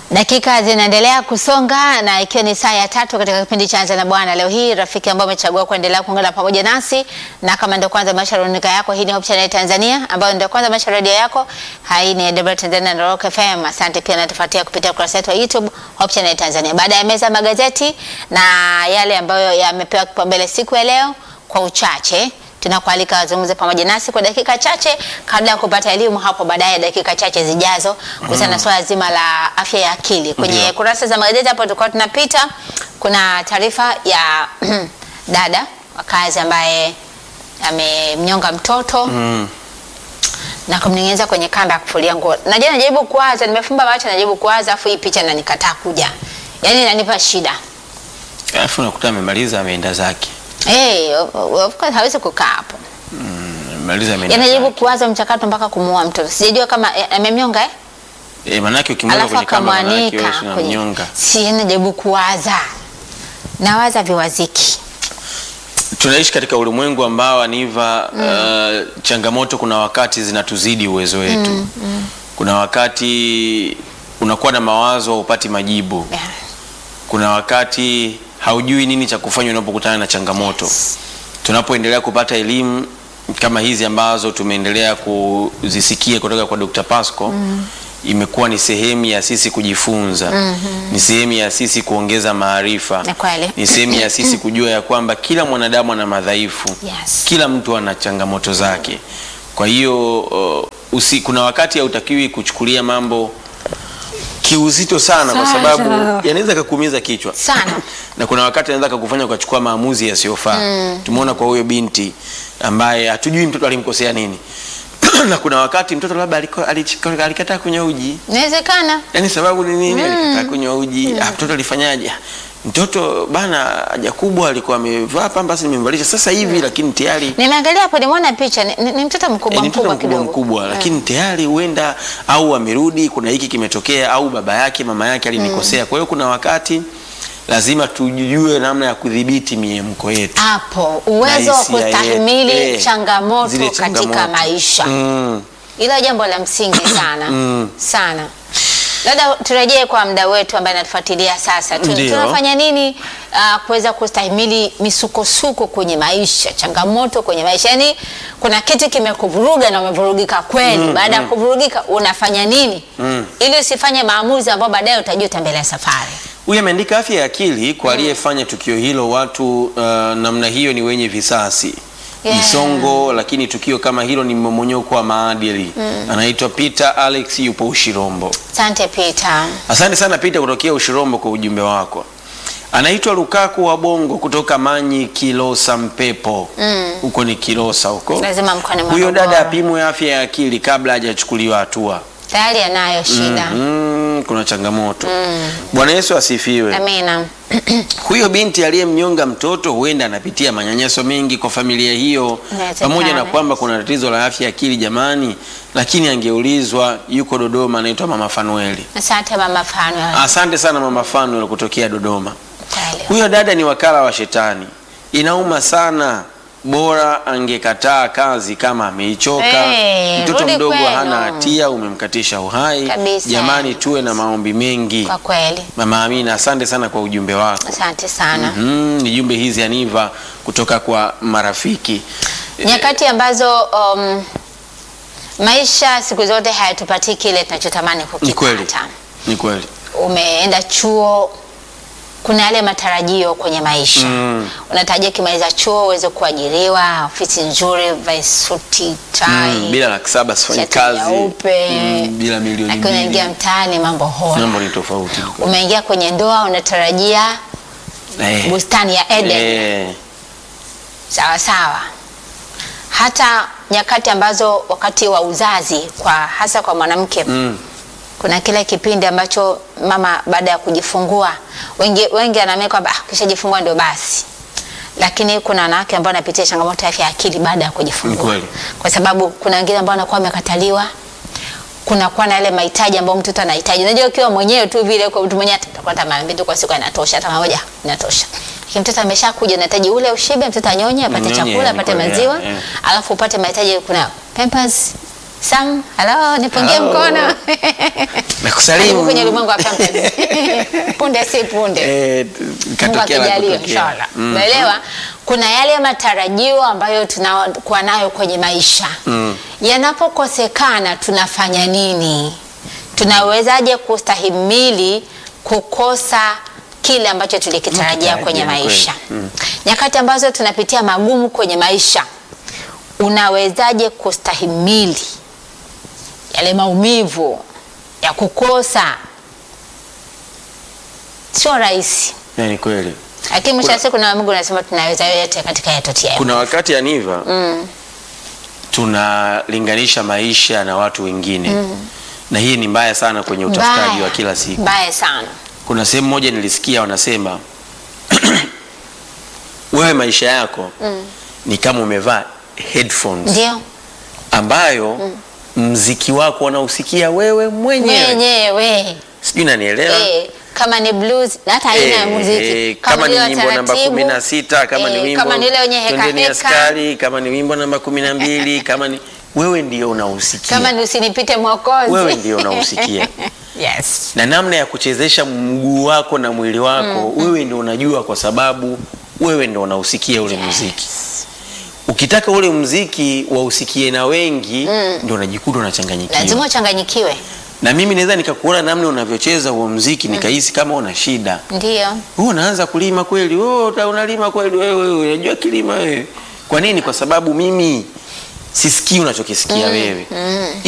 Dakika zinaendelea kusonga na ikiwa ni saa ya tatu katika kipindi cha Anza na Bwana. Leo hii rafiki ambao umechagua kuendelea kuungana pamoja nasi, na kama ndio kwanza maisha runinga yako, hii ni Hope Channel Tanzania, ambayo ndio kwanza maisha radio yako, hii ni Debra Tanzania na Rock FM. Asante pia natufuatia kupitia ukurasa wetu wa YouTube Hope Channel Tanzania. Baada ya meza magazeti na yale ambayo yamepewa kipaumbele siku ya leo, kwa uchache tunakualika wazungumze pamoja nasi kwa dakika chache kabla ya kupata elimu hapo baadaye, dakika chache zijazo, kuhusiana na swala zima la afya ya akili. Kwenye Ndio. kurasa za magazeti hapo tulikuwa tunapita, kuna taarifa ya dada wa kazi ambaye amemnyonga mtoto Mm. na kumning'iniza kwenye kamba ya kufulia nguo. Najua najaribu kuwaza, nimefumba macho najaribu kuwaza, afu hii picha inanikataa kuja, yaani inanipa shida. Alafu unakuta amemaliza ameenda zake. Hey, of course hawezi kukaa hapo. Amemaliza ameenda Yanajaribu zake. kuwaza mchakato mpaka kumuua mtoto. Sijajua kama eh, amemnyonga eh? Eh, manake ukimwona Alafu kwenye kamba manake akamwanika wewe kwenye. unamnyonga. Si najaribu kuwaza. Nawaza viwaziki. Tunaishi katika ulimwengu ambao aniva uh, changamoto kuna wakati zinatuzidi uwezo wetu. Kuna wakati unakuwa na mawazo upati majibu. Yeah. Kuna wakati haujui nini cha kufanya unapokutana na changamoto. Tunapoendelea kupata elimu kama hizi ambazo tumeendelea kuzisikia kutoka kwa Dr. Pasco imekuwa ni sehemu ya sisi kujifunza, ni sehemu ya sisi kuongeza maarifa, Ni kweli. ni sehemu ya sisi kujua ya kwamba kila mwanadamu ana madhaifu, Yes. kila mtu ana changamoto zake. Kwa hiyo uh, usi, kuna wakati hautakiwi kuchukulia mambo kiuzito sana, kwa Sana. sababu yanaweza kakuumiza kichwa Sana. na kuna wakati anaweza kukufanya ukachukua maamuzi yasiyofaa. Tumeona kwa huyo binti ambaye hatujui mtoto alimkosea nini na kuna wakati mtoto labda aliko- alich- alikataa kunywa uji, Inawezekana. yaani sababu ni nini? Alikataa kunywa uji. Ah, mtoto alifanyaje? Mtoto bana, haja kubwa alikuwa amevaa pambasi, nimemvalisha sasa hivi, lakini tayari Nimeangalia hapo nimeona picha ni, ni, ni mtoto Eh, mkubwa ni mtoto mkubwa mkubwa kidogo. mkubwa, lakini tayari huenda au amerudi, kuna hiki kimetokea, au baba yake mama yake alinikosea. Kwa hiyo kuna wakati lazima tujue namna ya kudhibiti miemko yetu. Hapo uwezo wa Na hisia kustahimili yetu. Eh, changamoto zile katika changamoto. maisha. Mm. Hilo jambo la msingi sana Mm. sana. Labda turejee kwa mda wetu ambaye anatufuatilia sasa. Tu- Ndio. Tunafanya nini uh, kuweza kustahimili misukosuko kwenye maisha, changamoto kwenye maisha? Yaani kuna kitu kimekuvuruga na umevurugika kweli. Baada ya kuvurugika unafanya nini Mm. ili usifanye maamuzi ambayo baadaye utajuta mbele ya safari? Huyu ameandika afya ya akili kwa aliyefanya tukio hilo. Watu uh, namna hiyo ni wenye visasi Yeah. misongo, lakini tukio kama hilo ni mmomonyoko wa maadili. Anaitwa Peter Alex, yupo Ushirombo. Asante Peter. Asante sana Peter kutokea Ushirombo kwa ujumbe wako. Anaitwa Lukaku wa Bongo kutoka Manyi Kilosa Mpepo huko ni Kilosa huko. Lazima mkoani Huyo Morogoro. dada apimwe afya ya akili kabla hajachukuliwa hatua. Tayari anayo shida. Mm, kuna changamoto. Bwana Yesu asifiwe. Amina. Huyo binti aliyemnyonga mtoto huenda anapitia manyanyaso mengi kwa familia hiyo, Inawezekana. pamoja na kwamba kuna tatizo la afya ya akili jamani, lakini angeulizwa. Yuko Dodoma, anaitwa Mama Fanueli. Asante mama Fanuel. Asante sana Mama Fanuel kutokea Dodoma. Kweli. Huyo dada ni wakala wa shetani, inauma sana. Bora angekataa kazi kama ameichoka. Hey, Mtoto rudi mdogo kwenu. hana hatia, umemkatisha uhai. Kabisa. Jamani, tuwe na maombi mengi. Kwa kweli. Mama Amina, asante sana kwa ujumbe wako. Asante sana. Mm, ni jumbe hizi aniva kutoka kwa marafiki. Nyakati ambazo um, maisha siku zote hayatupatii kile tunachotamani Ni kweli, kukipata. ni kweli. Umeenda chuo, kuna yale matarajio kwenye maisha Mm. unatarajia kimaliza chuo uweze kuajiriwa, ofisi nzuri, vae suti, tai, Mm, bila laki saba sifanyi shati kazi nyeupe. Mm, bila milioni lakini unaingia mbili mtaani mambo hora. mambo ni tofauti. Umeingia kwenye ndoa unatarajia Eh, bustani ya Eden. eh, sawa sawa. Hata nyakati ambazo wakati wa uzazi kwa hasa kwa mwanamke mm, kuna kile kipindi ambacho mama baada ya kujifungua, wengi wengi anaamini kwamba ah, kishajifungua ndio basi, lakini kuna wanawake ambao wanapitia changamoto ya afya ya akili baada ya Ni kujifungua, kweli. kwa sababu kuna wengine ambao wanakuwa wamekataliwa kunakuwa na yale mahitaji ambayo mtoto anahitaji. Unajua, ukiwa mwenyewe tu vile, kwa mtu mwenyewe atakuwa hata mara mbili tu kwa siku inatosha, hata mara moja inatosha. Lakini mtoto ameshakuja, anahitaji ule ushibe, mtoto anyonye, apate Anyonye, chakula, ni apate kweli, maziwa, yeah, yeah. alafu upate mahitaji, kuna pampers Sam, halo, nipungie Halo. mkono. Na Nakusalimu. kwenye ulimwengu wa Pampers. punde si punde Eh, Mungu katokea la akijalia kutokea. inshallah. Mm. Unaelewa? Kuna yale matarajio ambayo tunakuwa nayo kwenye maisha. Yanapokosekana tunafanya nini? Tunawezaje kustahimili kukosa kile ambacho tulikitarajia Tunakitarajia, kwenye ni kweli. maisha? Nyakati ambazo tunapitia magumu kwenye maisha, unawezaje kustahimili yale maumivu ya kukosa? Sio rahisi. Eh, Ni kweli. Lakini mwisho wa Kuna- siku na Mungu anasema tunaweza yote katika yatotia. Kuna wakati Aniva tunalinganisha maisha na watu wengine na hii ni mbaya sana kwenye utafutaji wa kila siku. Mbaya sana. Kuna sehemu moja nilisikia wanasema wewe maisha yako ni kama umevaa headphones Ndio. ambayo mziki wako unausikia wewe mwenyewe, Mwenyewe. sijui nanielewa. Eh, kama ni blues na hata aina ya Eh, muziki. eh, kama ni ule wa wimbo namba taratibu, kumi na sita kama ni eh, wimbo kama ni ule wenye heka Twendeni heka, Askari, kama ni wimbo namba kumi na mbili kama ni wewe ndio unausikia kama ni usinipite mwokozi. wewe ndio unausikia Yes. na namna ya kuchezesha mguu wako na mwili wako wewe ndio unajua, kwa sababu wewe ndio unausikia ule muziki. Ukitaka ule muziki wausikie na wengi, ndio unajikuta unachanganyikiwa. Lazima uchanganyikiwe. Na mimi naweza nikakuona namna unavyocheza huo muziki nikahisi kama una shida. Ndio. Wewe unaanza kulima kweli? Wewe uta- unalima kweli? Wewe unajua kilima wewe? Kwa nini? Kwa sababu mimi sisikii unachokisikia wewe.